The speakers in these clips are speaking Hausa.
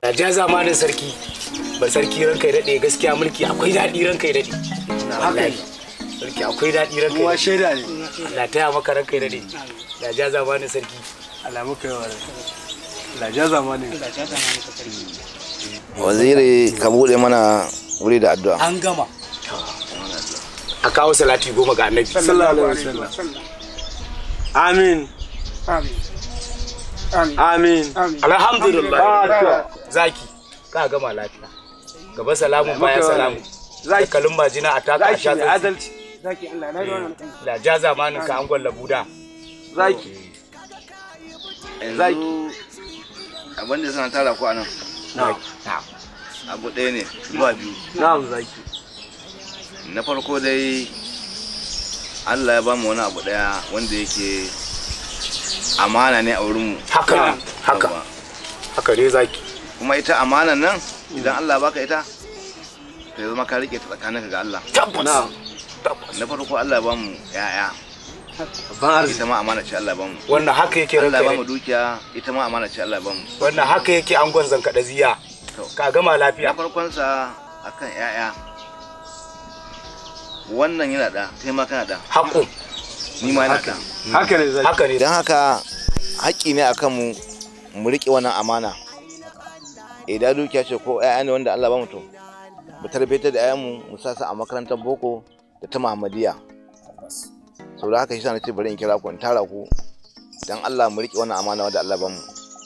da ja zamanin sarki ba sarki ranka ya daɗe gaskiya mulki akwai daɗi ranka ya daɗe wallahi sarki akwai daɗi ranka ya kuma daɗe shaida ne Allah taya maka ranka ya daɗe da ja zamanin sarki alamu kai wa laja zamanin waziri ka bude mana wuri da addu'a an gama a kawo salati goma ga annabi sallallahu alaihi wasallam amin amin alhamdulillah Fatiha. zaki ka gama lafiya gaba salamun baya Maka salamu Zaki. kalin majina a taka a zaki sha mai tsaki adalci da ja zamanin ka angon labuda zaki zaki abin da suna tara ku anan na'am abu ɗaya ne zuwa biyu na'am zaki na farko dai allah ya ba mu wani abu ɗaya wanda yake amana ne a wurinmu haka ne haka Yawwa. haka ne zaki kuma ita amanan nan idan allah baka ita to ya zama ka rike ta tsakaninka ga allah tabbas na'am tabbas na farko allah ya ba mu ya'ya babban arziki ita ma amana ce allah ya ba mu wannan haka yake allah ranka ya ba ya mu daɗe. dukiya ita ma amana ce allah ya ba mu wannan haka yake angon zankaɗa ziya To. ka gama na lafiya farkonsa akan ya'ya wannan yana da kai ma kana da haƙo ni ma yana da haka ne zaki haka ne don haka haƙƙi ne a kanmu mu riƙe wannan amana idan dukiya ce ko 'ya'ya ne wanda Allah ba mutum mu tarbiyyar da 'ya'yanmu mu sa su a makarantar boko da ta Muhammadiyya sau da haka shi sa na ce bari in kira ku in tara ku don Allah mu riƙe wannan amana wanda Allah ba mu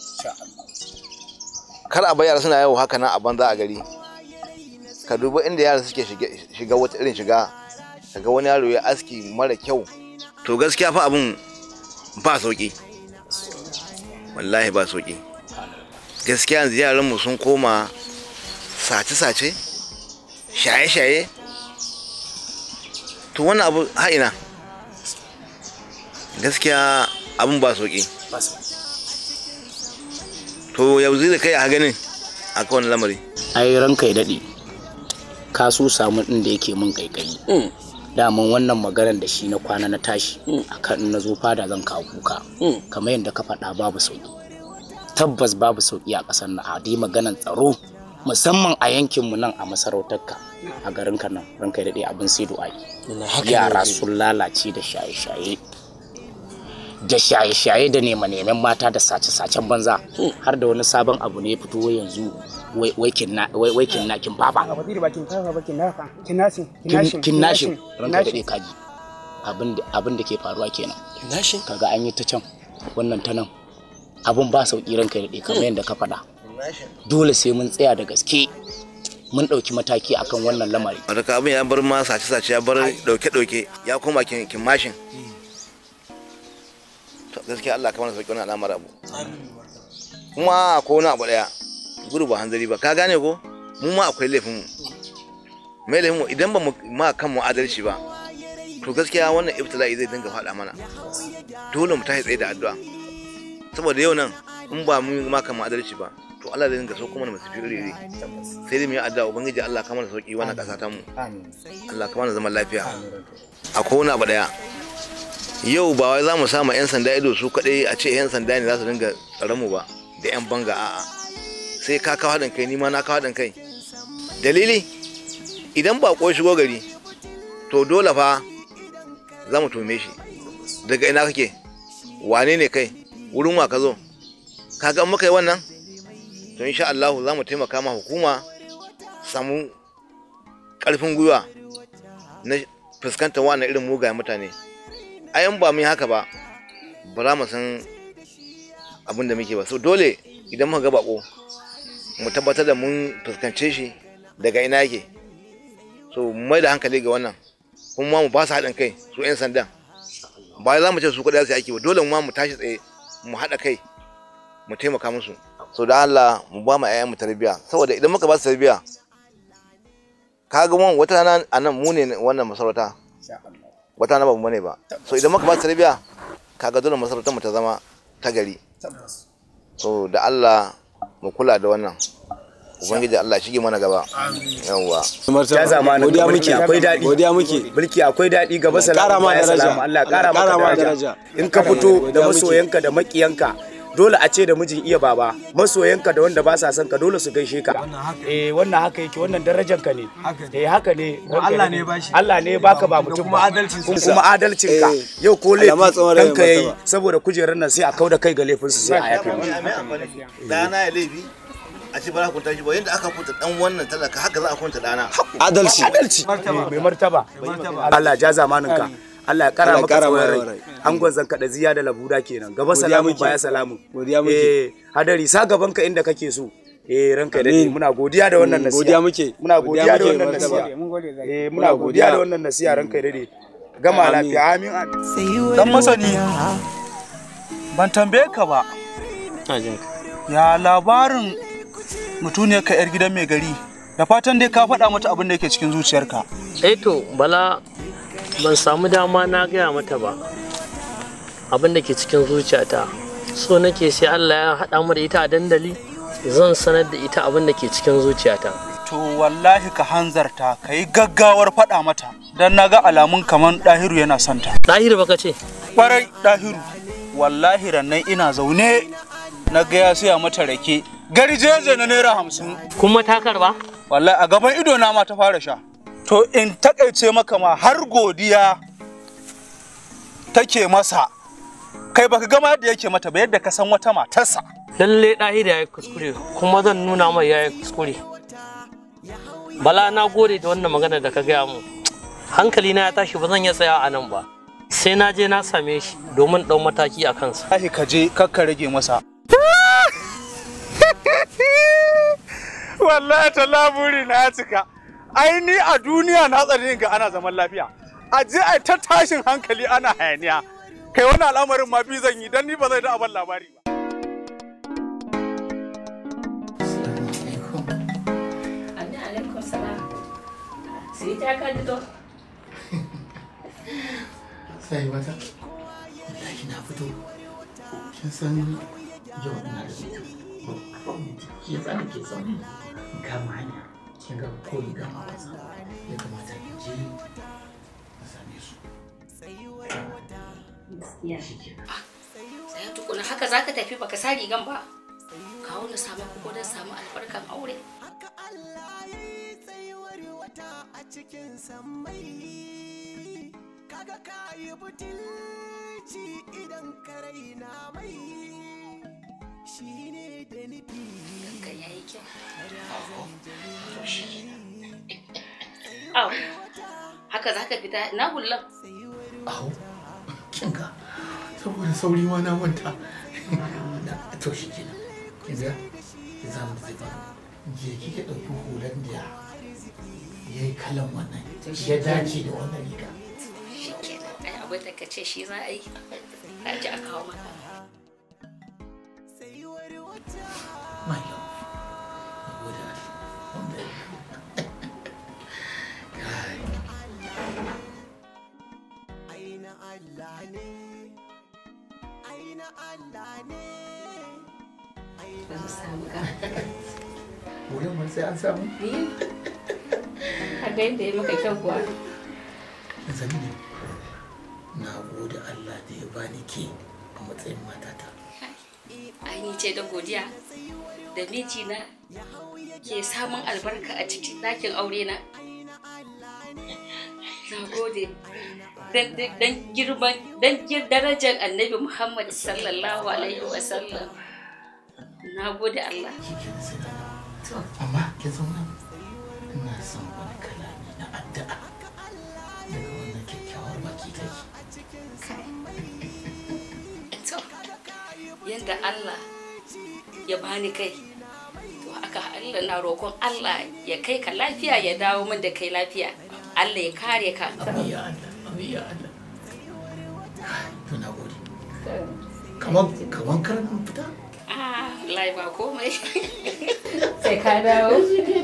kar a bar yara suna yawo haka nan a banza a gari ka duba inda yara suke shige- shiga wata irin shiga kaga wani yaro ya aski mara kyau to gaskiya fa abun ba sauki wallahi ba sauki gaskiya yanzu yaranmu sun koma sace-sace shaye-shaye to wannan abu ha'ina gaskiya abun ba sauki to yanzu da kai a ganin a kowane lamari ai ranka ya daɗe ka so samu ɗin da yake min kaikayi daman wannan maganar da shi na kwana na tashi akan in na zo fada zan kawo kuka kamar yadda ka faɗa babu sauki tabbas babu sauki a ƙasar nan a dai maganar tsaro musamman a yankinmu nan a masarautarka a garinka nan ranka ya daɗe abin sai du'a'i yara sun lalace da shaye-shaye da shaye-shaye da nema-neman mata da sace-sacen banza har da wani sabon abu ne ya fito wai yanzu wai- wai kinna- wai wai kinnakin baba Waziri ba kin kafa ba kin nafa kin nasin kin nashin kin nashin ranka nashin. daɗe kaji abin da- abin da ke faruwa kenan Nashin? kaga an yi ta can wannan ta nan abin ba sauƙi ranka daɗe kamar yadda ka faɗa dole sai mun tsaya da gaske mun ɗauki mataki akan wannan lamari wadda abin ya bar ma sace-sace ya bar dauke-dauke ya koma kin kin mashin to gaskiya Allah kamar sauki wannan al'amar abu kuma ko wani abu daya gudu ba hanzari ba ka gane ko mu ma akwai laifin mu mai laifin mu idan ba mu ma kan mu adalci ba to gaskiya wannan ibtila'i zai dinga faɗa mana dole mu tashi tsaye da addu'a saboda yau nan in ba mu ma kan mu adalci ba to Allah zai dinga sauko mana masu iri sai dai mu yi addu'a ubangiji Allah ka mana sauki wannan ƙasa ta mu Allah ka mana zaman lafiya akwai wani abu daya yau ba wai za mu samu 'yan sanda ido su kaɗai a ce 'yan sanda ne za su dinga tsaron mu ba da 'yan banga a'a sai ka kawo haɗin kai ni ma na kawo haɗin kai dalili idan ba ko shigo gari to dole fa za mu tume shi daga ina kake wane ne kai wurin wa ka zo ka ga in muka yi wannan to insha Allah za mu taimaka ma hukuma su samu ƙarfin gwiwa na fuskantar wannan irin mugayen mutane ayan ba mu yi haka ba ba za mu san abin da muke ba so dole idan muka ga bako mu tabbatar da mun fuskance shi daga ina yake so mu mai da hankali ga wannan kuma mu ba su haɗin kai su 'yan sandan ba za mu ce su kuɗi za su yi aiki ba dole mu ma mu tashi tsaye mu haɗa kai mu taimaka musu so da Allah mu ba mu 'ya'yan mu tarbiyya saboda idan muka ba su tarbiyya kaga mun wata rana a nan mu ne wannan masarauta wata rana ba mu ne ba so idan muka ba su tarbiyya kaga dole masarautar mu ta zama ta gari so da Allah mu kula da wannan ubangiji Allah shige mana gaba yawwa ya zamanin godiya mulki muke akwai daɗi godiya muke mulki akwai daɗi gaba Allah ƙara salamu ma baya daraja. salamu Allah ƙara Allah ƙara maka ma daraja daraja. in ka Ƙara ma fito da godiya muke. masoyanka da makiyanka dole a ce da mijin iya baba masoyanka da wanda ba sa son ka dole su gaishe ka eh wannan haka yake wannan darajar ka ne eh haka ne Allah ne ya bashi. Allah ne ya baka ba mutum kuma ba. adalcin sa. kuma adalcin ka Eh. yau ko Alama tsawon laifi rai ɗanka mai yayi martaba. saboda kujerar nan sai a kauda kai ga laifin su sai a yafe masa dana ya laifi a ce ba za a kunta shi ba yadda aka kunta dan wannan talaka haka za a kunta dana Adalci. adalci mai martaba Allah ja zamanin ka Allah ya kara Allah ya maka kara tsawon mai rai rai. angon zanka da ziya da labuda kenan gaba Godiya salamun muke. baya salamun Godiya muke. eh hadari sa gaban ka inda kake so eh ranka da Amin. muna godiya da wannan Mm, nasiha godiya muke. muna Godiya godiya da muke, wannan martaba. nasiha mun gode zaki eh muna Muna godiya da godiya. wannan nasiha ranka da gama Amin. lafiya amin amin Dan masani ban tambaye ka ba. Ya labarin mutuniyar ka 'yar gidan mai gari. Da fatan dai ka faɗa mata abin da yake cikin zuciyarka. eh to bala ban samu dama na gaya mata ba abin da ke cikin zuciyata so nake sai Allah ya haɗa mu da ita a dandali zan sanar da ita abin da ke cikin zuciyata To wallahi ka hanzarta ka yi gaggawar faɗa mata. Dan na ga alamun kaman ɗahiru yana son ta. ɗahiru baka ce Ƙwarai ɗahiru. Wallahi rannan ina zaune na ga ya siya mata rake. Garjeje na naira hamsin. kuma ta karba Wallahi a gaban ido na ma ta fara sha. To in takaice maka ma har godiya take masa. Kai baka gama yadda yake mata ba yadda ka san wata matarsa. lalle ɗahiru ya yi kuskure kuma zan nuna mai ya yi kuskure bala na gode da wannan magana da ka gaya mu hankali na ya tashi ba zan iya tsaya a nan ba sai na je na same shi domin ɗau mataki a kansa Wallahi ka je kakka rage masa. Wallahi ta laburi na ya cika. Ai ni a duniya na tsare ga ana zaman lafiya. A je ai ta tashin hankali ana hayaniya. Kai wani al'amarin ma bi zan yi dan ni ba zai da abin labari ba. Amin alaikum salam. Sai ta ka dito. sai wata wallahi na fito kin san yau ina da shi ya tsani ke son in kama hanya kin ga ko in gama wasa ya kamata in je na same su Gaskiya. Sai tukuna haka zaka tafi baka sa rigan ba. Kawo na samu ko don samu albarkan aure. Kanka yayi kyau. Au. Haka zaka fita na hullan. aho kin ga saboda sauri ma na manta na to shi kenan kin ga za mu zai faru je kike ɗauki hulan da ya yi kalan wannan ya dace da wannan riga Shikenan. Ai abin da ka ce shi za a yi. Ka ji a kawo maka. My love. Gode Allah. Alhamdulillah. Ba su samu ka. Wurin man sai an samu. Ka ga yadda ya maka kyau kuwa. Zami ne. Na gode Allah da ya bani ke a matsayin matata. Ai ni ce da godiya da mijina ke samun albarka a cikin ɗakin aure na. Na gode dan dan girman dan gir darajar Annabi Muhammad sallallahu alaihi wa sallam. Na gode Allah. Shi ke da sai na dawo. Amma kin san wani ina son wani kalami na addu'a daga wannan kyakkyawar baki take. To, yanda Allah ya bani kai, to haka Allah na roƙon Allah ya kai ka lafiya ya dawo min da kai lafiya. Allah ya kare ka. Amin ya Allah. Amin ya Allah. To na gode. Kamar kamar karamin fita. Ah, lai ba komai. Sai ka dawo.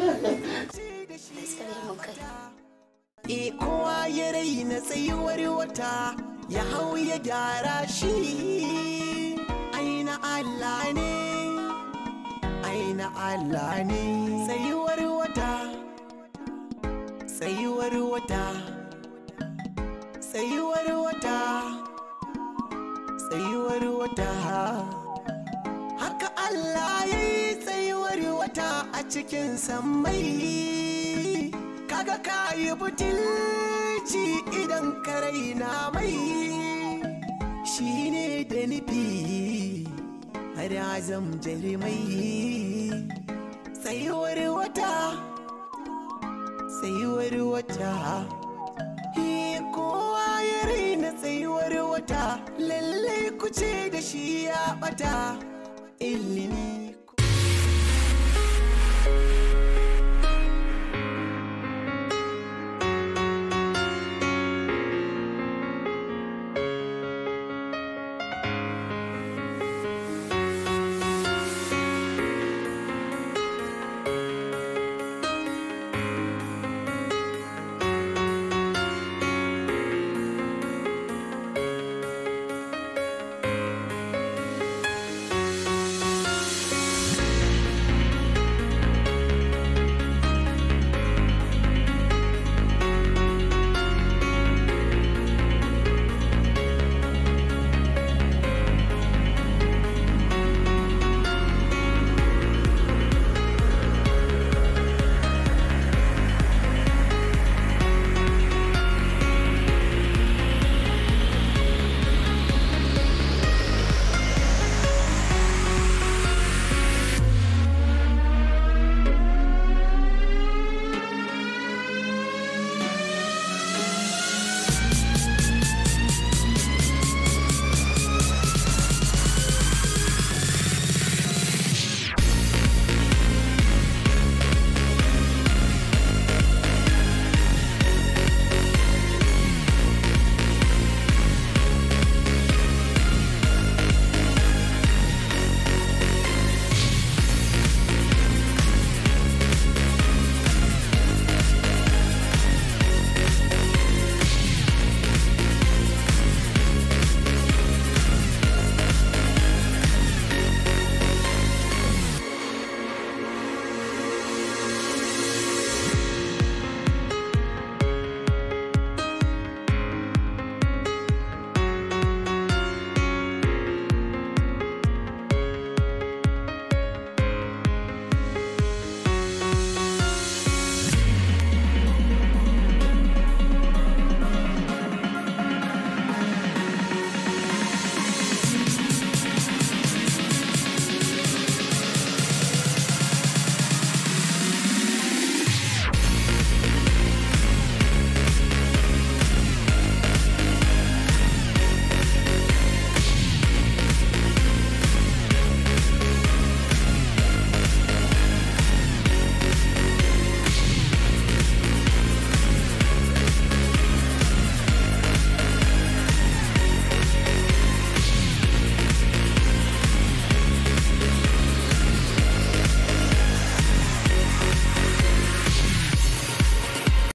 E kowa ya raina tsayuwar wata ya hau ya gyara shi aina Allah ne aina Allah ne tsayuwar wata tsayuwar wata tsayuwar wata tsayuwar wata Allah ya yi tsayuwar wata a cikin sammai kaga ka yi butulci idan ka raina mai shi ne da nufi har azam jarumai tsayuwar wata tsayuwar wata Hi, kowa ya raina tsayuwar wata lallai kuce da shi ya bata ilimi